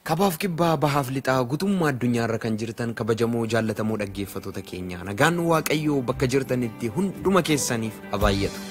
Kabaaf kibbaa bahaaf lixaa gutummaa addunyaarra kan jirtan kabajamoo jaallatamoo dhaggeeffattoota keenya nagaan waaqayyoo bakka jirtanitti hunduma keessaniif habaayyatu.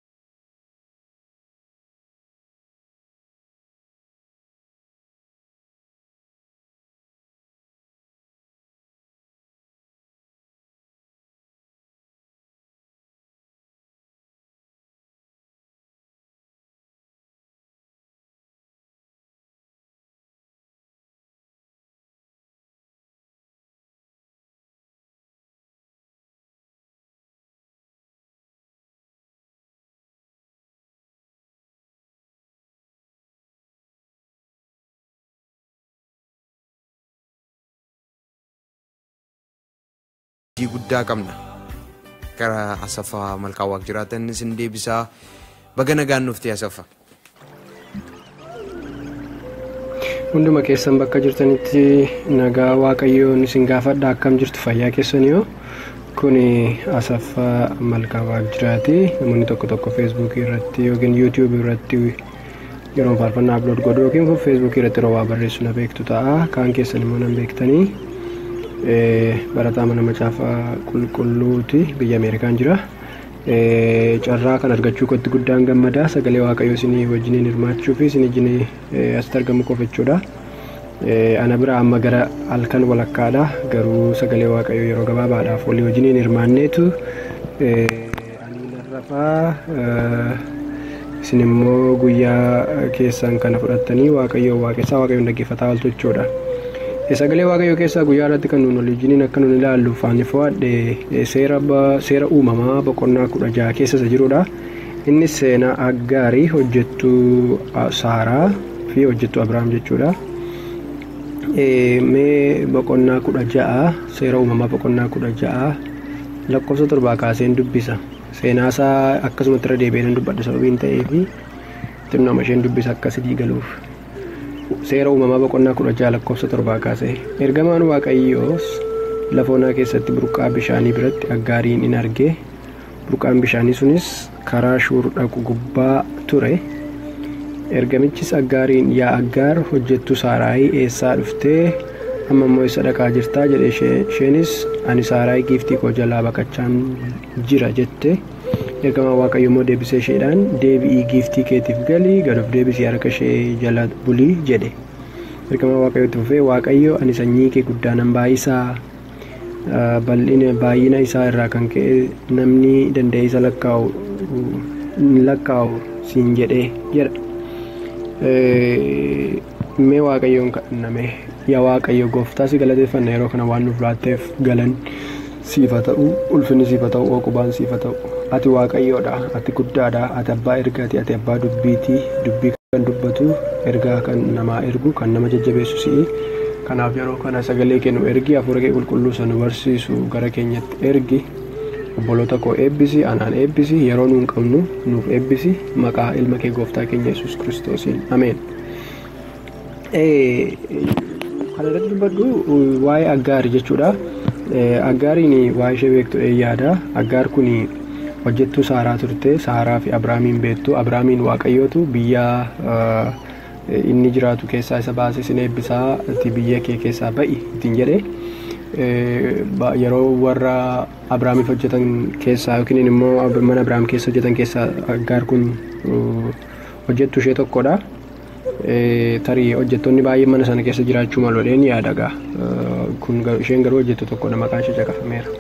hojii guddaa qabna gara asaffaa malkaa waaq jiraatanis hin deebisaa baga nagaan nuufte asaffa. Hunduma keessan bakka jirtanitti nagaa waaqayyoon isin gaafadha akkam jirtu fayyaa keessaniyo kun asaffaa malkaa waaq jiraati namoonni tokko tokko feesbuukii irratti yookiin yuutiyuubii irratti yeroo faarfannaa ablood godhu yookiin feesbuukii irratti yeroo waa barreessu na beektu ta'a kaan keessan immoo nan beektanii. barataa mana macaafaa qulqulluuti biyya ameerikaan jira carraa kan argachuu kootti guddaan gammadaa sagalee waaqayyoo isinii wajjiniin hirmaachuu fi isin wajjin asitti argamu qofa jechuudha ana bira amma gara halkan walakkaadha garuu sagalee waaqayyoo yeroo gabaabaadhaaf walii wajjiniin hirmaanneetu ani narrafaa isin immoo guyyaa keessan kana fudhattanii waaqayyoo waaqessaa waaqayyoon dhaggeeffataa ooltu jechuudha. sagalee waaqayyoo keessaa guyyaa irratti kan nuun waliin akka nuun ilaallu faanni fo'adhe seera uumamaa boqonnaa kudha jaha keessa isa jirudha. Innis seenaa aggaarii hojjettuu saaraa fi hojjettuu abiraam jechuudha. Mee boqonnaa kudha ja'a seera uumamaa boqonnaa kudha ja'a lakkoofsa torbaa kaaseen dubbisa. Seenaasaa akkasumatti irra deebi'ee dubbadha sababiin ta'eef xinnoma isheen dubbisa akka sidii galuuf. seera uumamaa boqonnaa kudha jaha lakkoofsa torbaa kaase ergamaan waaqayyoos lafa onaa keessatti burqaa bishaanii biratti aggaariin in arge burqaan bishaanii sunis karaa shuur dhaqu gubbaa ture ergamichis aggaariin yaa aggaar hojjettu saaraayii eessaa dhuftee amma immoo isa dhaqaa jirtaa jedhe isheenis ani saaraayii giiftii koo jalaa baqachaan jira jette ergamaan waaqayyo immoo deebisee isheedhaan deebi'ii giiftii keetiif galii gad of deebisii harka ishee jala bulii jedhe ergamaan waaqayyootti fufee waaqayyo ani sanyii kee guddaanan baay'isaa bal'ina baay'ina isaa irraa kan ka'e namni danda'e isa lakkaa'u lakkaa'u siin jedhee jedha mee waaqayyoon kadhanname yaa waaqayyo gooftaa si galateeffanna yeroo kana waan nuuf laatteef galan siifa ta'u ulfinni siifa ta'u ookubaan siifa ta'u ati waaqayyoodha ati guddaadha ati abbaa ergaati ati abbaa dubbiiti dubbii kan dubbatu ergaa kan namaa ergu kan nama jajjabeessu si'i kanaaf yeroo kana sagalee kennu ergi hafuura kee qulqulluu sana barsiisu gara keenyatti ergi obboloota koo eebbisi anaan eebbisi yeroo nuun qabnu nuuf eebbisi maqaa ilma kee gooftaa keenya yesus kiristoosiin ameen. kan irratti dubbadhu waa'ee aggaari jechuudha. Aggaariin waa'ee ishee beektu yaada. Aggaar kun hojjettuu saaraa turte saaraa fi abrahaamiin beektu abrahaamiin waaqayyootu biyya inni jiraatu keessaa isa baasee sin eebbisaa biyya kee keessaa ba'i ittiin jedhe yeroo warra abrahaamiif hojjetan keessaa yookiin immoo mana abrahaam keessa hojjetan keessaa aggaar kun hojjettu ishee tokkodha. tarii hojjettoonni baay'een mana sana keessa jiraachuu maluudhaan yaadagaa kun isheen garuu hojjettu tokkodha maqaan ishee caqafameera.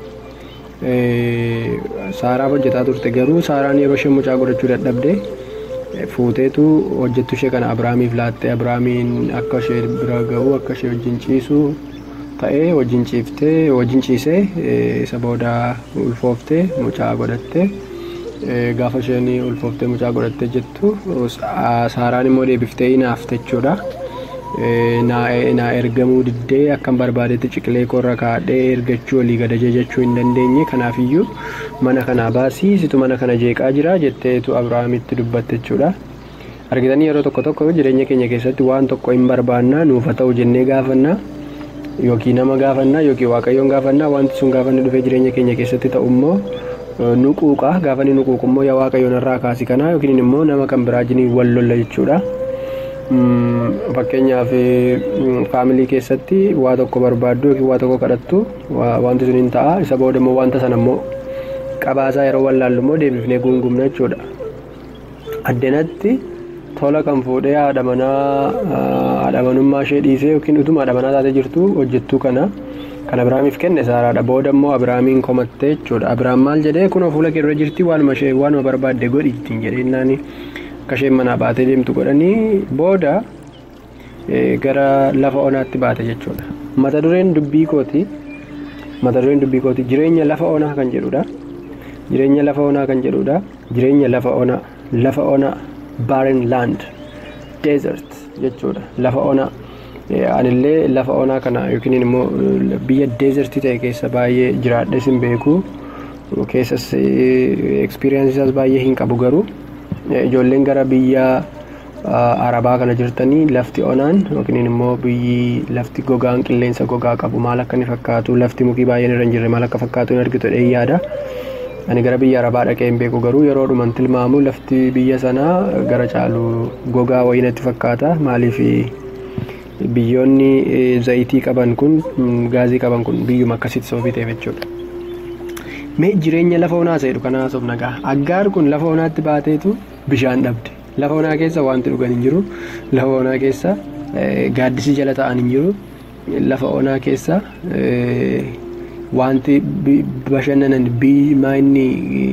Saaraaf hojjetaa turte garuu Saaraan yeroo isheen mucaa godhachuu dadhabde fuuteetu hojjettu ishee kana Abiraamiif laattee Abiraamiin akka ishee bira ga'u akka ishee wajjin ciisu ta'ee wajjin ciiftee wajjin ciisee isa booda ulfooftee mucaa godhatte. gaafa isheen ulfooftee mucaa godhattee jettu saaraan immoo deebiftee hinaafte jechuudha. Naa ergamuu diddee akkan barbaadetti ciqilee korra kaadhee ergachuu olii gadajee jechuu hin dandeenye kanaafiyyuu mana kanaa baasii situ mana kana jeeqaa jira jetteetu Abiraamitti dubbatte jechuudha. Argitanii yeroo tokko tokko jireenya keenya keessatti waan tokko hin barbaannaa nuuf haa ta'u jennee gaafannaa yookiin nama gaafannaa yookiin waaqayyoon gaafannaa wanti sun gaafanni dhufee jireenya keenya keessatti ta'u immoo nuquuqa gaafa inni nuquuqu immoo yaa waaqayyoon irraa kaasi kanaa yookiin immoo nama kan biraa jiniin wal lolla jechuudha. fakkeenyaaf faamilii keessatti waa tokko barbaaddu yookiin waa tokko kadhattu wanti sun hin ta'a isa booda immoo wanta sana immoo qabaasaa yeroo wallaallu immoo deebifnee guungumna jechuudha. Addanatti tola kan fuudhee haadha manaa haadha manummaa ishee dhiisee yookiin utuma haadha manaa taatee jirtu hojjettuu kana kan Abiraamiif kenne Saaraadha. Booda immoo Abiraamiin komattee jechuudha. Abiraam maal jedhee kunoo fuula kee dura jirti waanuma ishee waanuma barbaadde godhi ittiin jedhee naani akka isheen manaa baatee deemtu godhanii booda gara lafa onaatti baate jechuudha. Mata dureen dubbii kooti mata dureen dubbii kooti jireenya lafa onaa kan jedhudha. Jireenya lafa onaa kan jedhudha. Jireenya lafa onaa lafa onaa barren land desert jechuudha. Lafa onaa anillee lafa onaa kana yookiin immoo biyya deezertii ta'e keessa baay'ee jiraadhes hin beeku keessas ekspiriyaansiisaas baay'ee hin qabu garuu ijoolleen gara biyya arabaa kana jirtanii lafti onaan yookiin immoo biyyi lafti gogaan qilleensa gogaa qabu maal akka inni fakkaatu lafti mukii baay'een irra hin jirre maal akka fakkaatu hin argitu dhee yaada. Ani gara biyya arabaa dhaqee hin beeku garuu yeroo dhuman tilmaamu lafti biyya sanaa gara caalu gogaa wayinatti fakkaata maaliif biyyoonni zayitii qaban kun gaazii qaban kun biyyuma akkasitti sababii ta'eef jechuudha. Mee jireenya lafa onaa isa jedhu kana haasofna nagaa. Aggaar kun lafa onaatti baateetu bishaan dhabde. Lafa onaa keessa wanti dhugan hin jiru. Lafa onaa keessa gaaddisii jala ta'an hin jiru. Lafa onaa keessa wanti bashannanan biimaa inni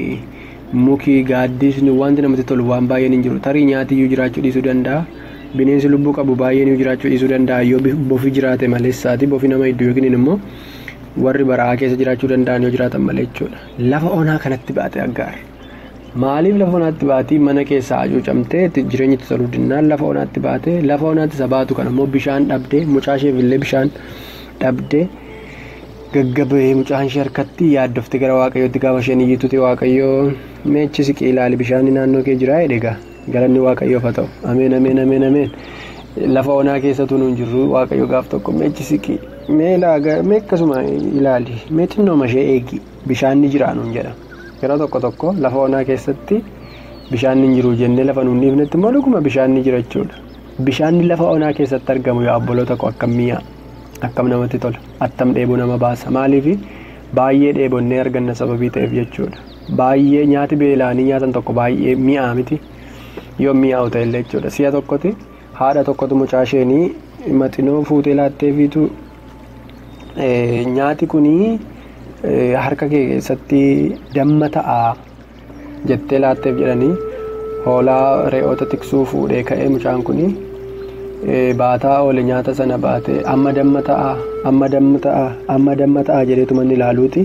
muki gaaddisni wanti namatti tolu waan baay'een hin jiru. Tarii nyaatiyyuu jiraachuu dhiisuu danda'a. bineensi lubbuu qabu baay'een jiraachuu dhiisuu danda'a yoo bofi jiraate maleessaati bofi nama hedduu yookiin immoo warri baraa keessa jiraachuu danda'an yoo jiraatan malee jechuudha. Lafa onaa kanatti baate aggaar. Maaliif lafa onaatti baatii mana keessaa hacuucamtee jireenya itti toluu dinnaan lafa onaatti baate lafa onaatti isa baatu kana immoo bishaan dhabdee mucaa isheef illee bishaan dhabdee gaggabee mucaan ishee harkatti yaaddofte gara waaqayyootti gaafa isheen iyyituuti waaqayyoo meechi siqii ilaali bishaan naannoo kee jiraa jedhegaa. galanni waaqayyoof haa ta'u ameen ameen ameen ameen lafa onaa keessatu nuun jirru waaqayyo gaaf tokko meechi siqi mee akkasuma ilaali mee xinnooma ishee eegi bishaan ni jira nuun jedha yeroo tokko tokko lafa onaa keessatti bishaan ni jiru jennee lafa nuun dhiifnetti immoo dhuguma bishaan ni jira jechuudha bishaanni lafa onaa keessatti argamu yoo obboloota koo akkam mi'a akkam namatti tola attam dheebuu nama baasa maaliif baay'ee dheebonnee arganna sababii ta'eef jechuudha baay'ee nyaati beelaanii nyaatan tokko baay'ee mi'aa miti. yoo mi'aawu ta'e illee jechuudha si'a tokkotti haadha tokkotu mucaa isheenii maxinoo fuutee laatteefiitu nyaati kunii harka kee keessatti damma ta'a jettee laatteef jedhanii hoolaa re'oota tiksuu fuudhee ka'ee mucaan kunii baataa oole nyaata sana baatee amma damma ta'a amma damma ta'a amma damma ta'a jedheetu manni ilaaluuti.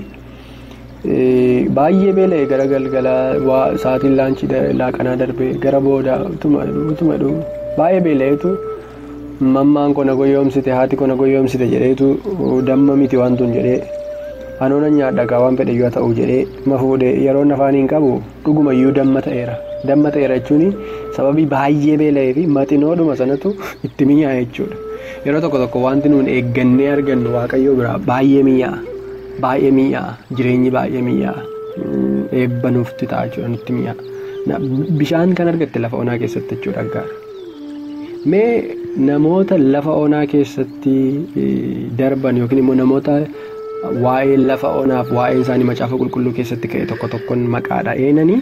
baay'ee beela'e gara galgalaa sa'aatiin laanchii laaqanaa darbee gara booda utuma dhufu baay'ee beela'eetu mammaan kona goyoomsite haati kona goyoomsite jedheetu damma miti wantuun jedhee anoona nyaadhagaa waan fedhe yoo ta'u jedhee ma fuudhee yeroo afaan hin qabu dhugumayyuu damma ta'eera damma ta'eera jechuun sababii baay'ee beela'ee fi maxinoodhuma sanatu itti mi'aa jechuudha yeroo tokko tokko wanti nuun eeggannee argannu waaqayyoo biraa baay'ee mi'aa. baay'ee mi'aa jireenyi baay'ee mi'aa eebba nuufti ta'a jechuudha nutti mi'aa bishaan kan argatte lafa onaa keessatti jechuudha aggaara. Mee namoota lafa onaa keessatti darban yookiin immoo namoota waa'ee lafa onaaf waa'ee isaanii macaafa qulqulluu keessatti ka'e tokko tokkoon maqaadha eenanii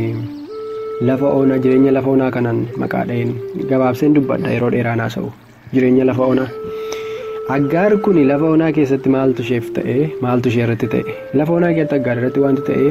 lafa onaa jireenya lafa onaa kanaan maqaadha een gabaabseen dubbadha yeroo dheeraan haasa'u jireenya lafa onaa. Aggaar kun lafa onaa keessatti maaltu isheef ta'e maaltu ishee irratti ta'e lafa onaa keessatti aggaar irratti wanti ta'e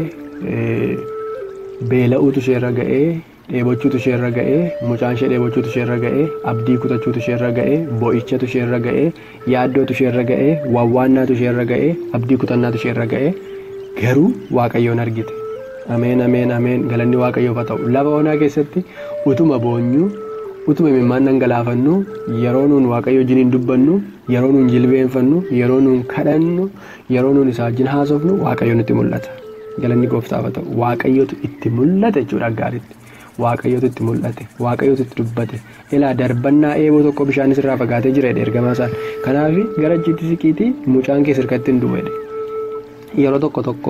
beela'uutu ishee irra ga'ee dheebochuutu ishee irra ga'ee mucaan ishee dheebochuutu ishee irra ga'ee abdii kutachuutu ishee irra ga'ee boo'ichatu ishee irra ga'ee yaaddootu ishee irra ga'ee wawwaannaatu ishee irra ga'ee abdii kutannaatu ishee irra ga'ee garuu waaqayyoon argite ameen ameen ameen galanni waaqayyoof haa ta'u lafa onaa keessatti utuma boonyuu. utuma imimmaan dhangalaafannu yeroo nuun waaqayyo wajjin dubbannu yeroo nuun jilbeenfannu yeroo nuun kadhannu yeroo nuun isaa wajjin haasofnu waaqayyoon itti mul'ata galanni gooftaaf haa ta'u waaqayyootu itti mul'ata jechuudha gaariitti waaqayyootu itti mul'ate waaqayyootu itti dubbate ilaa darbannaa eeboo tokko bishaanis irraa fagaatee jira ergamaa isaan kanaaf gara achiitti siqiitii mucaan kee sirkatti hin du'e yeroo tokko tokko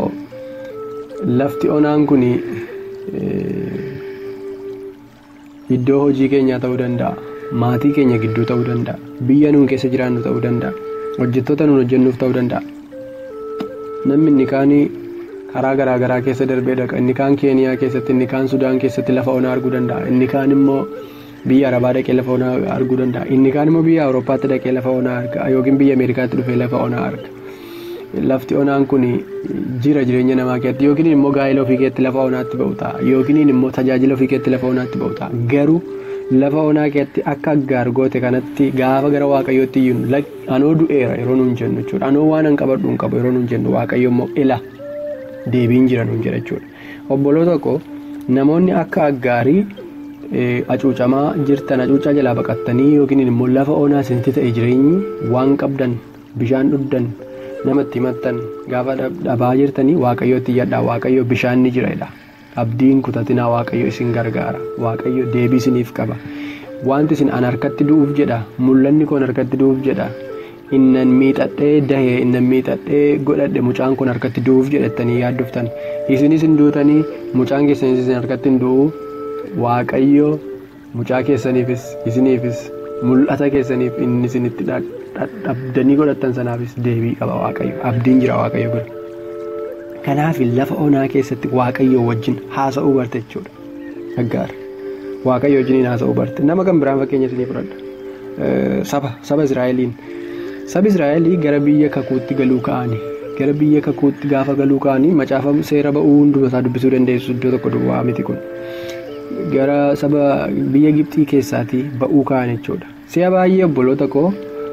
lafti onaan kun iddoo hojii keenyaa ta'uu danda'a maatii keenya gidduu ta'uu danda'a biyya nuun keessa jiraannu ta'uu danda'a hojjettoota nuun hojjennuuf ta'uu danda'a namni inni kaanii karaa garaagaraa keessa darbee dhaqa inni kaan keeniyaa keessatti inni kaan sudaan keessatti lafa onaa arguu danda'a inni kaan immoo biyya arabaa dhaqee lafa onaa arguu danda'a inni kaan immoo biyya awurooppaatti dhaqee lafa onaa arga yookiin biyya ameerikaatti dhufee lafa onaa arga lafti onaan kun jira jireenya namaa keessatti yookiin immoo gaa'ela ofii keessatti lafa onaatti ba'u ta'a yookiin immoo tajaajila ofii keessatti lafa onaatti ba'u ta'a garuu lafa onaa keessatti akka aggaar goote kanatti gaafa gara waaqayyootti iyyuu anoo du'eera yeroo nuun jennu jechuudha anoo waan an qabadhu hin qabu yeroo nuun jennu waaqayyo immoo ila deebiin jira nuun jedha jechuudha obboloota koo namoonni akka aggaarii acuucamaa jirtan acuucaa jalaa baqattanii yookiin immoo lafa onaa isinitti ta'e jireenyi waan qabdan bishaan dhugdan namatti himattan gaafa dhabaa jirtanii waaqayyootti iyyadhaa waaqayyo bishaan ni jira abdiin kutatinaa waaqayyo isin gargaara waaqayyo deebii isiniif qaba wanti isin an harkatti du'uuf jedha mul'anni koon harkatti du'uuf jedha innan miixadhee dahee innan miixadhee godhadhe mucaan kun harkatti du'uuf jedhettanii yaaddoftan isinis hin duutanii mucaan keessanis isin harkatti hin du'u waaqayyo mucaa keessaniifis isiniifis mul'ata keessaniif inni isinitti dhabdanii godhattan sanaafis deebii qaba waaqayyo abdiin jira waaqayyo bira kanaaf lafa onaa keessatti waaqayyo wajjin haasa'uu barte jechuudha aggaar waaqayyo wajjin haasa'uu barte nama kan biraan fakkeenya isinii fudhadha saba saba israa'eliin sabi israa'elii gara biyya kakuutti galuu ka'anii gara biyya kakuutti gaafa galuu ka'anii macaafa seera ba'uu hundumasaa dubbisuu dandeessu iddoo tokko duwwaa miti kun gara saba biyya gibxii keessaatii ba'uu ka'an jechuudha si'a baay'ee obboloota koo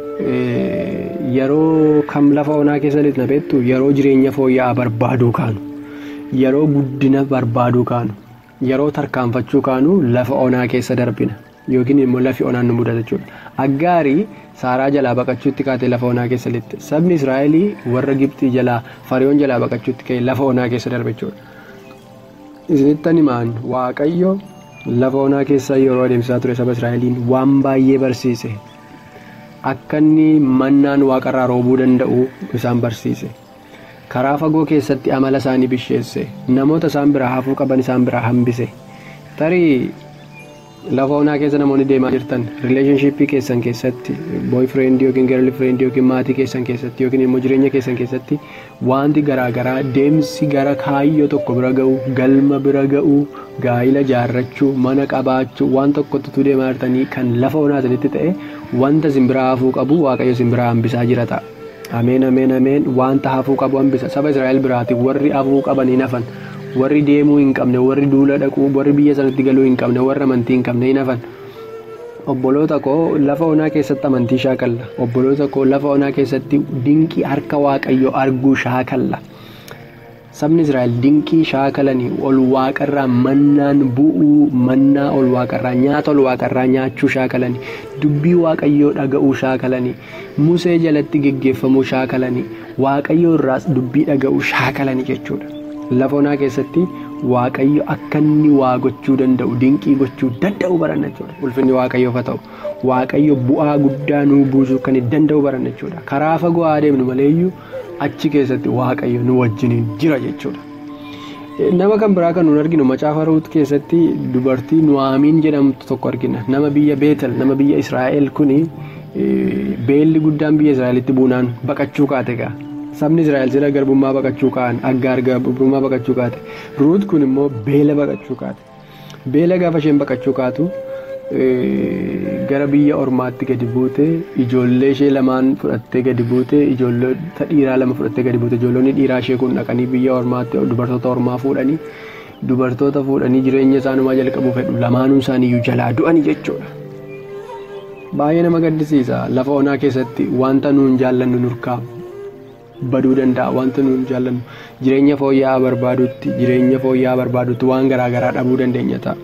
yeroo kam lafa onaa keessatti na beektu yeroo jireenya fooyya'aa barbaaduu kaanu yeroo guddina barbaaduu kaanu yeroo tarkaanfachuu kaanu lafa onaa keessa darbina yookiin immoo lafi onaan nu mudata jechuudha aggaarii saaraa jalaa baqachuutti kaatee lafa onaa keessa lixxe sabni israa'elii warra gibxii jalaa fariyoon jalaa baqachuutti ka'e lafa onaa keessa darbe jechuudha isinittan himaan waaqayyo lafa onaa keessa yeroo adeemsisaa ture saba israa'eliin waan baay'ee barsiise. akka inni mannaan waaqarraa roobuu danda'u isaan barsiise karaa fagoo keessatti amala isaanii bisheesse namoota isaan biraa hafuu qaban isaan biraa hambise tarii lafa onaa keessa namoonni deemaa jirtan rileeshnshiippii keessan keessatti booyfireendi yookiin garlifireendi yookiin maatii keessan keessatti yookiin immoo jireenya keessan keessatti wanti garaagaraa deemsi gara kaayyoo tokko bira ga'u galma bira ga'u gaa'ila jaarrachuu mana qabaachuu waan tokkotti deemaa jirtanii kan lafa onaa isinitti ta'e wanta simbiraa hafuu qabu waaqayyo simbiraa hambisaa jira ta'a. Ameen ameen ameen wanta hafuu qabu hambisa saba Israa'el biraati warri hafuu qaban hin hafan warri deemuu hin qabne warri duula dhaquu warri biyya sanatti galuu hin qabne warri amantii hin qabne hin hafan. Obboloota koo lafa onaa keessatti amantii shaakalla obboloota koo lafa onaa keessatti dinqii harka waaqayyo arguu shaakalla. sabni israa'el dinqii shaakalanii ol waaqarraa mannaan bu'uu mannaa ol waaqarraa nyaata ol waaqarraa nyaachuu shaakalanii dubbii waaqayyoo dhaga'uu shaakalanii musee jalatti geggeeffamuu shaakalanii waaqayyoo irraas dubbii dhaga'uu shaakalanii jechuudha lafa onaa keessatti waaqayyo akka inni waa gochuu danda'u dinqii gochuu danda'u baranna jechuudha ulfinni waaqayyoof haa ta'u waaqayyo bu'aa guddaa nuu buusuu kan danda'u baranna jechuudha karaa fagoo adeemnu maleeyyuu. achi keessatti waaqayyo nu wajjiniin jira jechuudha. Nama kan biraa kan nuun arginu macaafa ruut keessatti dubartii nuwaamiin jedhamtu tokko argina. Nama biyya Beetel nama biyya Israa'el kuni beelli guddaan biyya Israa'elitti buunaan baqachuu kaate gaa. Sabni Israa'el sila garbummaa baqachuu ka'an aggaar garbummaa baqachuu kaate. Ruut kun immoo beela baqachuu kaate. Beela gaafa isheen baqachuu kaatu gara biyya ormaatti gadi buute ijoollee ishee lamaan fudhattee gadi buute ijoollota dhiiraa lama fudhattee gadi buute ijoollonni dhiiraa ishee kun dhaqanii biyya ormaatti dubartoota ormaa fuudhanii dubartoota fuudhanii jireenya isaanumaa jalqabuu fedhu lamaanuu isaaniiyyuu jalaa du'anii jechuudha. Baay'ee nama gaddisiisa lafa onaa keessatti wanta nuun jaallannu nurkaa baduu danda'a wanta nuun jaallannu jireenya fooyya'aa barbaadutti jireenya fooyya'aa barbaadutti waan garaagaraa dhabuu dandeenya ta'a.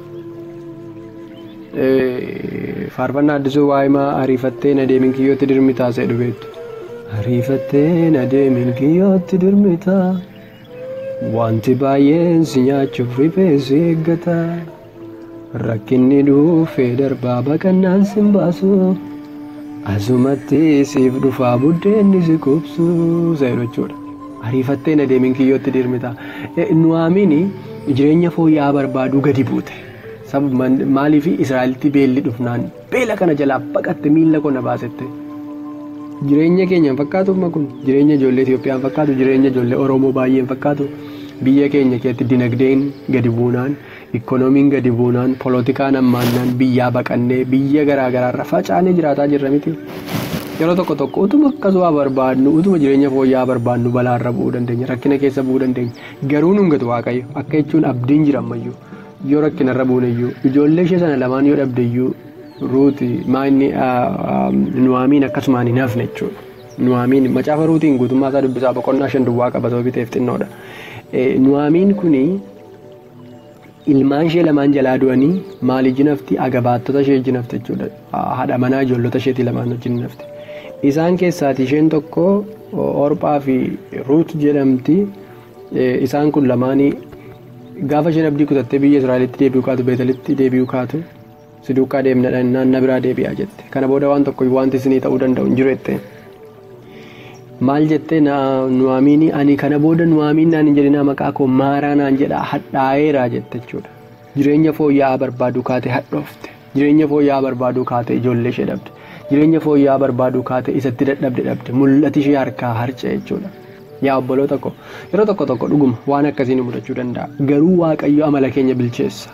faarfannaa addisuu waa'imaa ariifattee na deemin kiyyootti dirmi taasee dhubeettu. Ariifattee na deemin kiyyootti dirmi taa wanti baay'een si nyaachuuf rifeensi eeggata rakkinni dhuufee darbaa baqannaan sin baasu asumatti siif dhufaa buddeenni si qubsu seeru jechuudha. Ariifattee na deemin kiyyootti dirmi taa nuwaamiin jireenya fooyya'aa barbaaduu gadi buute. Maaliif Israa'elitti beelli dhufnaan beela kana jalaa baqatte miila koo na baasette. Jireenya keenya hin fakkaatu kun jireenya ijoollee Itoophiyaa hin fakkaatu jireenya ijoollee Oromoo baay'ee hin fakkaatu biyya keenya keessatti dinagdeen gadi buunaan ikkonoomiin gadi buunaan poolitikaan ammaannaan biyyaa baqannee biyya garaagaraarra facaanee jiraataa jirra miti. Yeroo tokko tokko utuma akkasuma barbaadnu utuma jireenya fooyya'aa barbaadnu balaarra bu'uu dandeenya rakkina keessa bu'uu dandeenya garuu nungatu waaqayyo akka jechuun abdiin jira ammayyuu yoo rakkinarra buuneyyuu ijoollee ishee sana lamaan yoo dhabdeyyuu ruuti maanni nuwaamiin akkasumaan hin hafne jechuudha. Nuwaamiin macaafa ruutiin guutummaa isaa dubbisaa boqonnaa shan duwwaa qaba sababii ta'eef xinnoodha. Nuwaamiin kuni ilmaan ishee lamaan jalaa du'anii maalii jinafti agabaattota ishee jinafte jechuudha. Haadha manaa ijoollota isheetii lamaan wajjin nafte. Isaan keessaati isheen tokko Orphaa fi Ruut jedhamti. Isaan kun lamaanii gaafa isheen abdii kutattee biyya Israa'elitti deebi'uu kaatu Beetalitti deebi'uu kaatu siduukaa deemna naanna biraa deebi'aa jette. Kana booda waan tokko wanti isinii ta'uu danda'u hin jiru jettee. Maal jettee nuwaamiini ani kana booda nuwaamiin naan hin jedhinaa maqaa koo maaraa naan jedhaa hadhaa'eeraa jette jechuudha. Jireenya fooyya'aa barbaaduu kaate hadhoofte. Jireenya fooyya'aa barbaaduu kaate ijoollee ishee dhabde. Jireenya fooyya'aa barbaaduu kaate isatti dadhabde dhabde. Mul'ati ishee harkaa harca'e jechuudha. Yaa obboloota ko yeroo tokko tokko dhuguma waan akkasii nu mudachuu danda'a. Garuu waaqayyo amala keenya bilcheessa.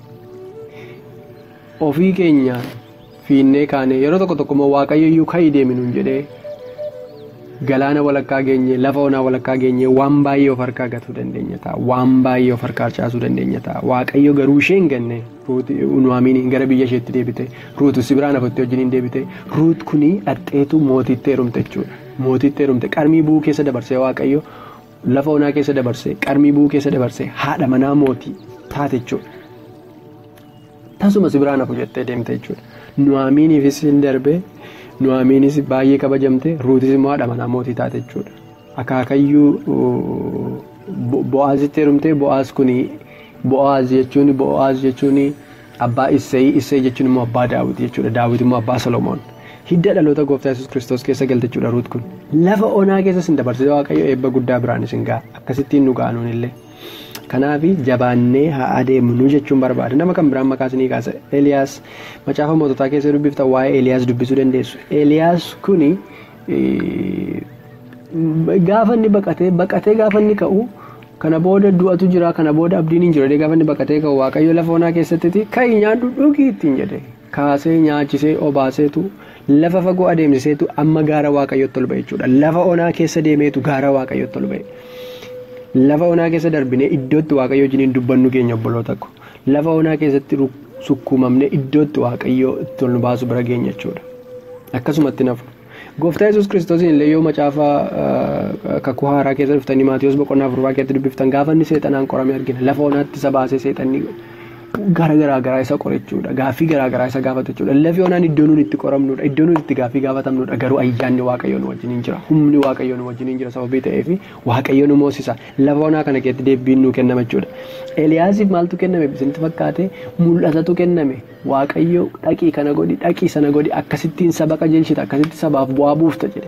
Ofii keenyaan fiinnee kaane yeroo tokko tokko immoo waaqayyo iyyuu ka'ii deeminuun jedhee galaana walakkaa geenye lafa onaa walakkaa geenye waan baay'ee of harkaa gatuu dandeenya ta'a waan baay'ee of harkaa harcaasuu dandeenya ta'a waaqayyo garuu ishee hin ganne nuwaamiin gara biyya isheetti deebite ruutu sibiraan afotti wajjin hin deebite ruut kuni dhadheetu mootitti heerumte jechuudha mootitti heerumte qarmii bu'uu keessa dabarsee waaqayyo lafa onaa keessa dabarsee qarmii bu'uu keessa dabarsee haadha manaa mootii taate jechuudha tasuma sibiraan afu jettee deemte jechuudha nuwaamiiniifis hin darbee. Nuwaamiinis baay'ee kabajamte ruutis immoo haadha manaa mootii taate jechuudha. Akaakayyuu bo'aazitti heerumte bo'aaz kuni bo'aaz jechuun bo'aaz jechuun abbaa Isseey Isseey jechuun immoo abbaa Daawit jechuudha. Daawit immoo abbaa Solomoon. Hidda dhaloota gooftaa Yesuus Kiristoos keessa galte jechuudha ruut kun. Lafa onaa keessa sin dabarsite waaqayyo eebba guddaa biraan isin ga'a. Akkasittiin nu ga'anuun illee. Kanaaf jabaannee haa adeemnu jechuun barbaada. Nama kan biraan maqaa isinii kaasa. Eeliyaas macaafa moototaa keessa dubbifta waa'ee Eeliyaas dubbisuu dandeessu. Eeliyaas kuni gaafa inni baqatee baqatee gaafa inni ka'u kana booda du'atu jira kana booda abdiin hin jiru gaafa inni baqatee ka'u waaqayyo lafa onaa keessatti ka'ii nyaadhu dhugii ittiin jedhe kaasee nyaachisee obaaseetu lafa fagoo adeemsiseetu amma gaara waaqayyotti ol ba'e jechuudha. Lafa onaa keessa deemeetu gaara waaqayyotti ol ba'e. Lafa onaa keessa darbinee iddootti waaqayyo wajjin dubbannu keenya obboloota ko lafa onaa keessatti sukkuumamnee iddootti waaqayyo itti ol nu baasu bira geenya jechuudha. Akkasumatti nafu. Gooftaa Yesuus Kiristoosiin illee yoo macaafa kakuu haaraa keessa dhuftanii Maatiyoos boqonnaa afurbaa keessatti dubbiftan gaafa inni seexanaan qorame argina. Lafa onaatti isa baasee seexanni gara garaa garaa isa qorachuudha. Gaaffii garaa garaa isa gaafata jechuudha. Lafi onaan iddoo nuti itti qoramnudha. Iddoo nuti itti gaaffii gaafatamnudha. Garuu ayyaanni waaqayyoo nu wajjin jira. Humni waaqayyoo nu wajjin jira sababii ta'eef waaqayyoo nu moosisa. Lafa onaa kana keessatti deebiin nu kennama jechuudha. Eliyaasiif maaltu kenname bisinitti fakkaate mul'atatu kenname. Waaqayyo dhaqii kana godhi dhaqii sana godhi akkasittiin saba qajeelchita akkasitti sabaaf bu'aa buufta jedhe.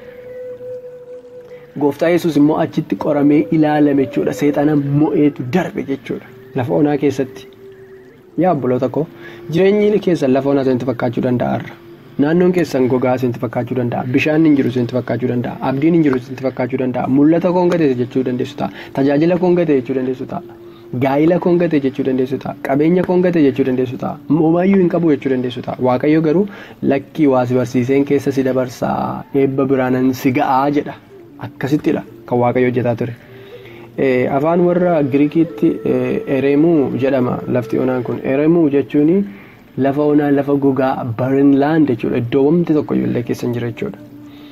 Gooftaa Yesuus immoo achitti qoramee ilaalame jechuudha. Seexana mo'eetu darbe jechuudha. Lafa onaa keessatti. Yaa obboloota koo jireenyi keessan lafa onaa isinitti fakkaachuu danda'a. Naannoon keessan gogaa isinitti fakkaachuu danda'a. Bishaan hin jiru isinitti fakkaachuu danda'a. Abdiin hin jiru isinitti fakkaachuu danda'a. Mul'ata koon gate jechuu dandeessu ta'a. Tajaajila koon gate jechuu dandeessu ta'a. Gaa'ila koon gate jechuu dandeessu ta'a. Qabeenya koon gate jechuu dandeessu ta'a. Moomayyuu hin qabu jechuu dandeessu ta'a. Waaqayyo garuu lakkii waa si barsiiseen keessa si dabarsaa eebba biraanan si ga'aa jedha. Akkasittidha kan waaqayyo hojjetaa ture. Afaan warra Giriikiitti Eremuu jedhama lafti onaan kun. Eremuu jechuun lafa onaa lafa gogaa Barinlaand jechuudha. Iddoo wamti tokko illee keessa hin jira jechuudha.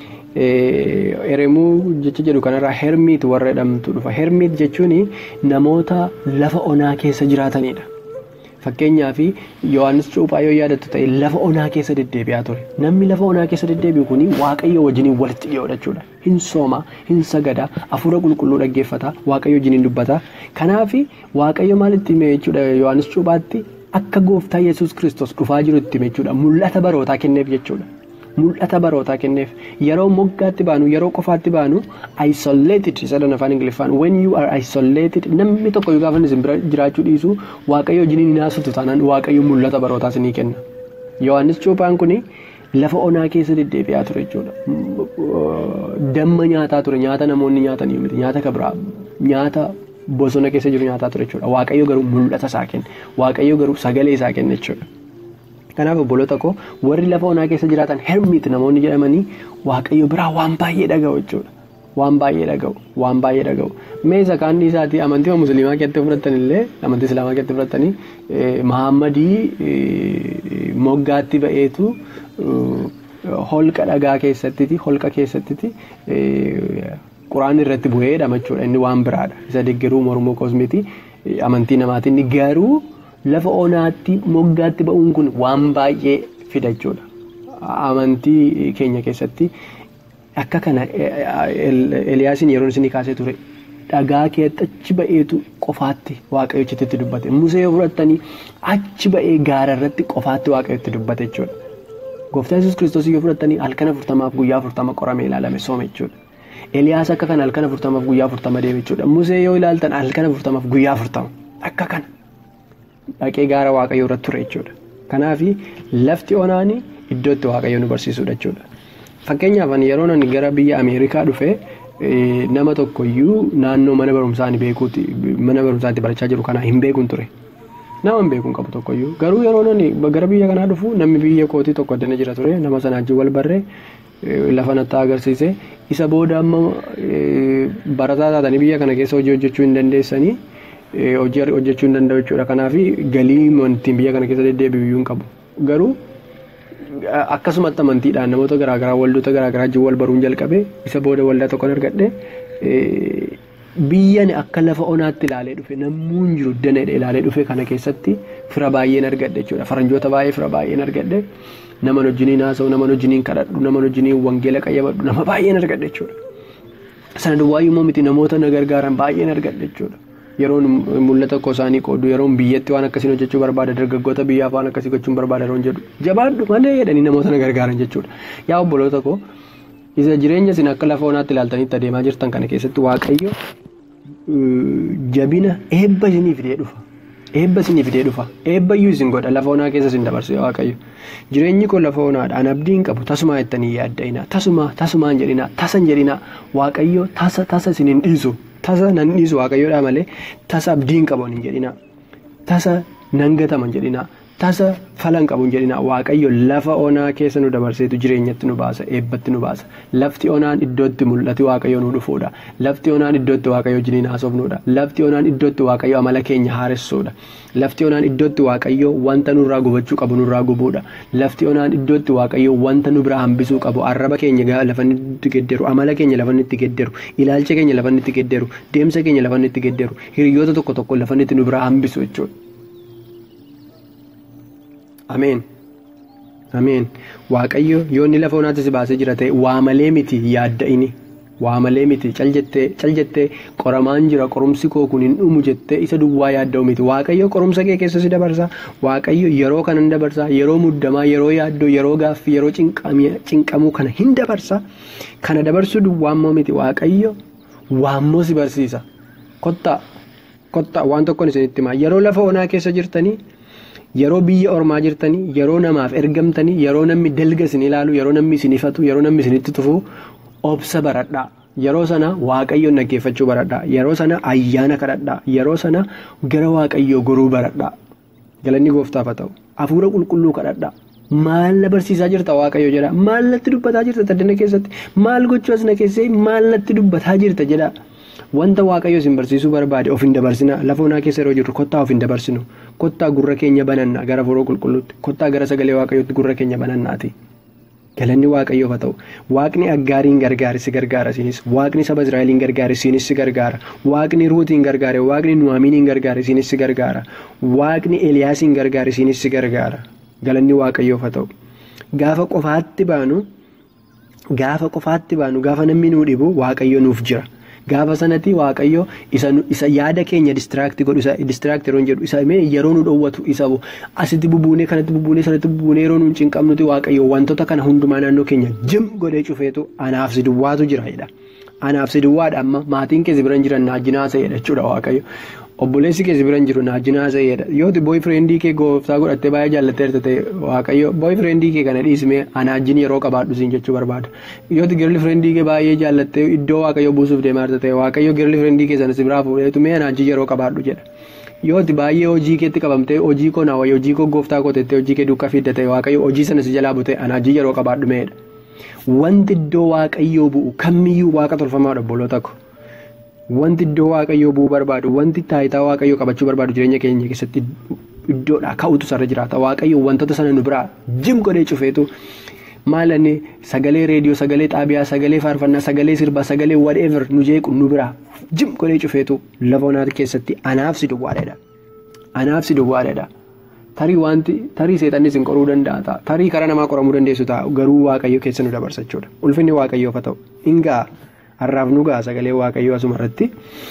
Eremuu jecha jedhu kanarraa Hermiit warra jedhamtu dhufa. Hermiit jechuun namoota lafa onaa keessa jiraatanidha. Fakkeenyaaf Yohaannis Cuuphaa yoo yaadattu ta'e lafa onaa keessa deddeebi'aa ture. Namni lafa onaa keessa deddeebi'u kun waaqayyo wajjin walitti dhiyoodha jechuudha. Hin sooma, hin sagada, hafuura qulqulluu dhaggeeffata, waaqayyo wajjin dubbata. Kanaaf waaqayyo maalitti hime jechuudha Yohaannis Cuuphaatti akka gooftaa Yesuus Kiristoos dhufaa jiru itti hime jechuudha. Mul'ata barootaa kenneef jechuudha. mul'ata barootaa kenneef yeroo moggaatti baanu yeroo qofaatti baanu isolated sadan afaan ingiliffaan when you are isolated namni tokko yoo gaafa isin bira jiraachuu dhiisu waaqayyo wajjin hin haasoftu taanaan waaqayyo mul'ata barootaa isinii kenna yohaannis cuuphaan kuni lafa onaa keessa deddeebi'aa ture jechuudha damma nyaataa ture nyaata namoonni nyaatanii miti nyaata kabraa nyaata bosona keessa jiru nyaataa ture jechuudha waaqayyo garuu mul'ata isaa kenna waaqayyo garuu sagalee isaa kenna jechuudha. Kanaaf obboloota koo warri lafa onaa keessa jiraatan hermit namoonni jedhamanii waaqayyo biraa waan baay'ee dhaga'u jechuudha. Waan baay'ee dhaga'u waan baay'ee dhaga'u mee isa kaanni isaatii amantii musliimaa keessatti fudhatan illee amantii islaamaa keessatti fudhatanii mahammadii moggaatti ba'eetu holqa dhagaa keessattiti holqa keessattiti quraan irratti bu'eedha jechuudha inni waan biraadha isa deeggaruu mormoo kosmiti amantii namaatiin garuu. lafa onaatti moggaatti ba'uun kun waan baay'ee fida jechuudha. Amantii keenya keessatti akka kana Eliyaasiin yeroo isinii kaasee ture dhagaa keetti achi ba'eetu qofaatti waaqayyochitti dubbate. Musee yoo fudhattanii achi ba'ee gaara irratti qofaatti waaqayyotti dubbate jechuudha. Gooftaan Yesuus Kiristoos yoo fudhattanii halkan afurtamaaf guyyaa afurtama qoramee ilaalame soome jechuudha. Eliyaas akka kana halkan afurtamaaf guyyaa afurtama deeme jechuudha. Musee yoo ilaaltan halkan afurtamaaf guyyaa afurtama akka kana. dhaqee gaara waaqayyoo irratti ture jechuudha. Kanaaf lafti onaani iddoo itti waaqayyoo nu barsiisudha jechuudha. Fakkeenyaaf yeroo ani gara biyya Ameerikaa dhufe nama tokkoyyuu naannoo mana barumsaa beekuuti mana barumsaatti barachaa jiru kana hin beekun ture. Nama hin beekun qabu tokkoyyuu garuu yeroo ani gara biyya kanaa dhufu namni biyya kootii tokko addana jira ture nama sanaa wajjin wal barree lafa nattaa agarsiise isa booda amma barataa taatanii biyya kana keessa hojii hojjechuu hin dandeessanii. hojii hojjechuu hin danda'u jechuudha. Kanaaf galii amantiin biyya kana keessa deddeebi'u iyyuu hin qabu. Garuu akkasumatti amantiidhaan namoota garaagaraa waldoota garaagaraa wajjin wal baruun jalqabe isa booda waldaa tokkoon argadhe biyyan akka lafa onaatti ilaalee dhufe nammuun jiru danadha ilaalee dhufe kana keessatti fira baay'een argadhe jechuudha. Faranjoota baay'ee fira baay'een argadhe nama wajjiniin haasa'u nama wajjiniin kadhadhu nama wajjiniin wangeela qayyabadhu nama baay'een argadhe jechuudha. Sana duwwaayyummaa miti namoota na gargaaran baay'een argadhe jechuudha. yeroon mul'ata koo isaanii qoodu yeroon biyyatti waan akkasiin hojjechuu barbaada dargaggoota biyyaaf waan akkasii gochuun barbaada yeroon jedhu jabaadhu malee jedhanii namoota na gargaaran jechuudha. Yaa obboloota koo isa jireenya isin akka lafa onaatti ilaaltanitti adeemaa jirtan kana keessatti waaqayyo jabina eebba isinii fidee dhufa. Eebba isinii fidee dhufa. Eebbayyuu isin godha lafa onaa keessa isin dabarsu waaqayyo. Jireenyi koo lafa onaadha. An abdiin qabu tasumaa jettanii yaadda'ina. Tasuma tasumaan jedhina. Tasan jedhina. Waaqayyo tasa tasa isin hin dhiisu. Tasa nan dhiisu waaqayyoodhaa malee tasa abdiin qabu hin jedhina. Tasa nan gataman jedhina. Tasa falan qabu hin jedhina. Waaqayyo lafa onaa keessa nu dabarseetu jireenyatti nu baasa. Eebbatti nu baasa. Lafti onaan iddootti mul'ati waaqayyo nu dhufuudha. Lafti onaan iddootti waaqayyo wajjiniin haasofnuudha. Lafti onaan iddootti waaqayyo amala keenya haaressuudha. Lafti onaan iddootti waaqayyo wanta nurraa gubachuu qabu nurraa gubuudha. Lafti onaan iddootti waaqayyo wanta nu biraa hambisuu qabu arraba keenya lafa itti gedderu amala keenya lafa itti gedderu ilaalcha keenya lafa itti gedderu deemsa keenya lafa itti gedderu hiriyoota tokko tokko lafa itti nu biraa hambisu jechuudha. Ameen. Ameen. Waaqayyo yoo inni lafa onaatti si baasee jira ta'e waa malee miti yaadda'ini. Waa malee miti cal jettee qoramaan jira qorumsi koo kun hin dhumu jettee isa duwwaa yaadda'u miti. Waaqayyo qorumsa kee keessa si dabarsa. Waaqayyo yeroo kanan dabarsa. Yeroo muddamaa, yeroo yaaddoo, yeroo gaaffii, yeroo cinqamuu kana hin dabarsa. Kana dabarsuu duwwaa immoo miti. Waaqayyo waammoo si barsiisa. Kottaa kottaa waan tokkoon isinitti himaa. Yeroo lafa onaa keessa jirtanii. Yeroo biyya ormaa jirtanii yeroo namaaf ergamtanii yeroo namni dalga isin ilaalu yeroo namni isin ifatu yeroo namni isinitti tufu obsa baradhaa yeroo sana waaqayyoon dhaggeeffachuu baradhaa yeroo sana ayyaana kadhadhaa yeroo sana gara waaqayyoo goruu baradhaa galanni gooftaaf haa ta'u hafuura qulqulluu kadhadhaa maal na barsiisaa jirta waaqayyo jedha maal natti dubbataa jirta taddana keessatti maal gochuu as na keessee maal natti dubbataa jirta jedha. Wanta waaqayyo isin barsiisuu barbaade of hin dabarsina lafa onaa keessa yeroo jirru kottaa of hin dabarsinu kottaa gurra keenya banannaa gara foroo qulqulluutti kottaa gara sagalee waaqayyootti gurra keenya banannaati. Galanni waaqayyoof haa ta'u waaqni aggaariin gargaare si gargaara isinis waaqni saba Israa'eliin gargaare isinis si gargaara waaqni ruutiin gargaare waaqni nuwaamiiniin gargaare isinis si gargaara waaqni eliyaasiin gargaare isinis si gargaara galanni waaqayyoof haa ta'u gaafa qofaatti baanu gaafa qofaatti baanu gaafa namni nuu dhibu waaqayyo nuuf jira. Gaafa sanatti waaqayyo isa yaada keenya distiraakti godhu isa distiraakti yeroo jedhu isa yeroo nu dhoowwatu isa asitti bubuunee kanatti bubuunee sanatti bubuunee yeroo nu cinqabnuti waaqayyo wantoota kana hundumaa naannoo keenya jim godhee cufeetu anaaf si duwwaatu jira jedha. Anaaf si duwwaadha amma maatiin keessa biran jiran naajjinaa sa'edha jechuudha waaqayyo. Obboleessi keessa biran jiru naajjinaa sa'edha. Yooti booyfirendii kee gooftaa godhattee baay'ee jaallatteerta ta'e waaqayyo booyfirendii kee kana dhiismee anaajjin yeroo qabaadhu siin jechuu barbaada. Yooti girli firendii kee baay'ee jaallattee iddoo waaqayyo buusuuf deemaarta ta'e waaqayyo girli firendii kee sana si biraa fuudheetu mee anaajjin yeroo qabaadhu jedha. Yooti baay'ee hojii keetti qabamtee hojii koo naawwayyo hojii koo gooftaa kootettee hojii kee duukaa fidda ta'e waaqayyo hojii sana si jalaa butee anaajjin yeroo qabaadhu meedha. Wanti iddoo waaqayyoo bu'u kamiyyuu waaqa tolfamaadha obboloota ko. Wanti iddoo waaqayyoo bu'uu barbaadu wanti taayitaa waaqayyoo qabachuu barbaadu jireenya keenya keessatti iddoodhaa ka'utu sarara jiraata. Waaqayyo wantoota sana nu biraa jim godhee cufeetu maalanni sagalee reediyoo sagalee xaabiyaa sagalee faarfannaa sagalee sirbaa sagalee whatever nu jeequ nu biraa jim godhee cufeetu lafa onaa keessatti anaaf si duwwaadha. Anaaf si duwwaadha. Tarii wanti tarii seexannis hin qoruu danda'a ta'a. Tarii karaa namaa qoramuu dandeessu ta'a garuu waaqayyo keessa nu dabarsa jechuudha. Ulfinni waaqayyoof haa ta'u. Hingaa har'aaf nu ga'a sagalee waaqayyoo asuma irratti.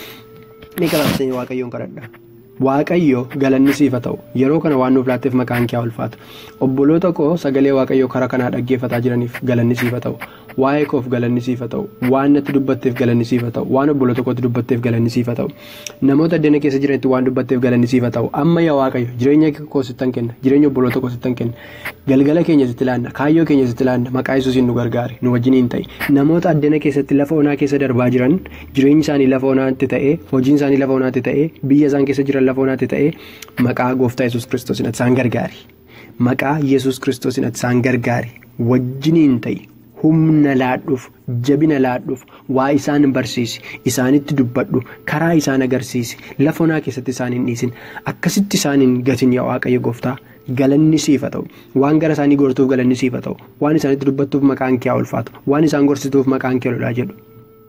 Ni gabaabsanii waaqayyoon kadhadha. Waaqayyo galanni siif haa ta'u. Yeroo kana waan nuuf laatteef maqaan kee haa ulfaatu. Obboloota koo sagalee waaqayyoo karaa kanaa dhaggeeffataa jiraniif galanni siif haa ta'u. Waa'ee koof galanni siif haa ta'u. Waan natti dubbatteef galanni siif haa ta'u. Waan obboloota kootti dubbatteef galanni siif haa ta'u. Namoota addana keessa jiranitti waan dubbatteef galanni siif haa ta'u. Amma yaa waaqayyo jireenya koo sittan kenna. Jireenya obboloota koo sittan kenna. Galgala keenya sitti laanna. Kaayyoo keenya sitti laanna. Maqaa Yesuusiin nu gargaari. Nu wajjiniin ta'i. Namoota addana keessatti lafa onaa keessa darbaa jiran jireenyi isaanii lafa onaatti ta'ee hojiin isaanii lafa onaatti ta'ee biyya isaan keessa jiran lafa onaatti ta'ee maqaa gooftaa Yesuus kiristoosiin isaan gargaari. Maqaa Yesuus kiristoosiin isaan gargaari. Wajjiniin ta'i. humna laadhuuf jabina laadhuuf waa isaan barsiisi isaanitti dubbadhu karaa isaan agarsiisi lafa onaa keessatti isaan hin dhiisin akkasitti isaan hin gatin yaa waaqayyo gooftaa galanni siif haa ta'u waan gara isaanii gortuuf galanni siif haa ta'u waan isaanitti dubbattuuf maqaan kee haa ulfaatu waan isaan gorsituuf maqaan kee lolaa jedhu.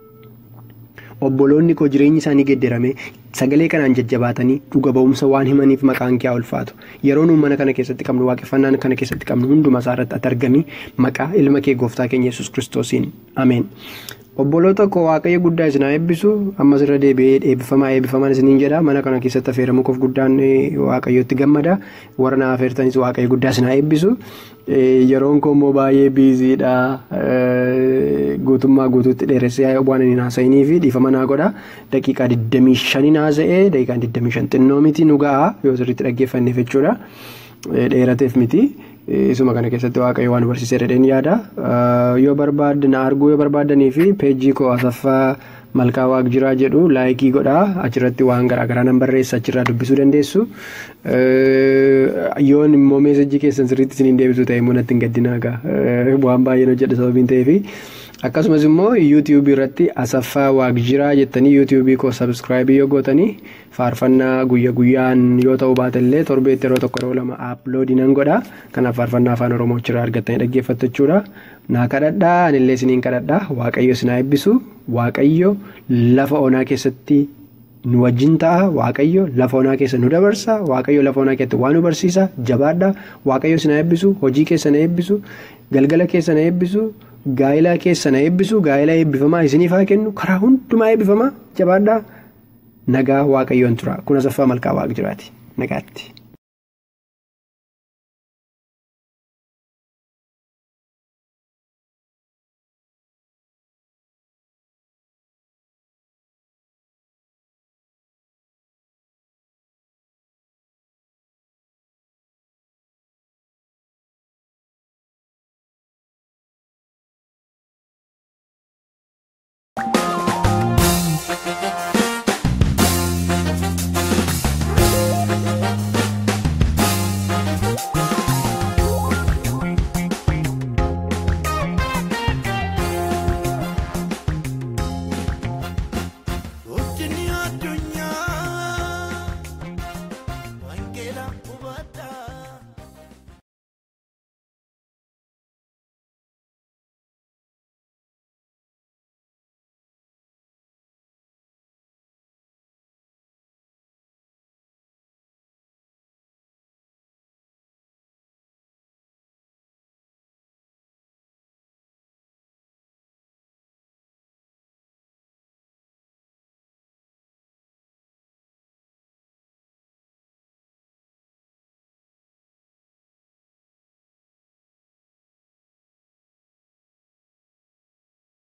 Obboloonni koo jireenyi isaanii gedderamee sagalee kanaan jajjabaatanii dhuga ba'umsa waan himaniif maqaan kee haa ulfaatu yeroo nuun mana kana keessatti qabnu waaqeffannaan kana keessatti qabnu hundumaa isaarratti ati argami maqaa ilma kee gooftaa keenya yesus kiristoosiin ameen. Obboloota koo waaqayyo guddaa isin haa eebbisu ammas irra deebi'ee eebbifamaa eebbifamaan isiniin jedha mana kana keessatti affeeramuu koof guddaan waaqayyotti gammada warra na affeertanis waaqayyo guddaa isin haa eebbisu. Yeroon koo immoo baay'ee biiziidha guutummaa guutuutti dheeressee waan inni haasa'inii fi dhiifama naa godha daqiiqaa 25 haasa'ee daqiiqaa 25 xinnoo miti nu ga'a yoo sirriitti dhaggeeffanneef jechuudha dheerateef miti. Isuma kana keessatti waaqayyo waan barsiisee dhedheen yaada. Yoo barbaadde na arguu yoo barbaaddanii fi peejii koo asaffaa malkaa waaq jiraa jedhu laayikii godhaa achirratti waan garaagaraa nan barreessa achirraa dubbisuu dandeessu. Yoon immoo meesajii keessan sirriitti isiniin deebisu ta'e immoo natti hin gaddinaa waan baay'een hojjedha sababiin ta'eefi. Akkasumas immoo yuutiyuubii irratti asaffaa waaq jiraa jettanii yuutiyuubii koo sabskraayibii yoo gootanii faarfannaa guyya guyyaan yoo ta'u baatellee torbeetti yeroo tokko yeroo lama aaploodii nan godha. Kanaaf faarfannaa afaan oromoo achirraa argattanii dhaggeeffattu jechuudha. Naa kadhadhaa anillee isiniin kadhadhaa waaqayyo isin haa eebbisu waaqayyo lafa onaa keessatti nu wajjin ta'a waaqayyo lafa onaa keessa nu dabarsa waaqayyo lafa onaa keessatti waan nu barsiisa jabaadha waaqayyo isin haa eebbisu hojii keessa na eebbisu galgala keessa na eebbisu gaa'ilaa keessa na eebbisu gaa'ilaa eebbifamaa isiniif haa kennu karaa hundumaa eebbifamaa jabaadha nagaa waaqayyoon tura kun asaffaa malkaa waaq jiraati nagaatti.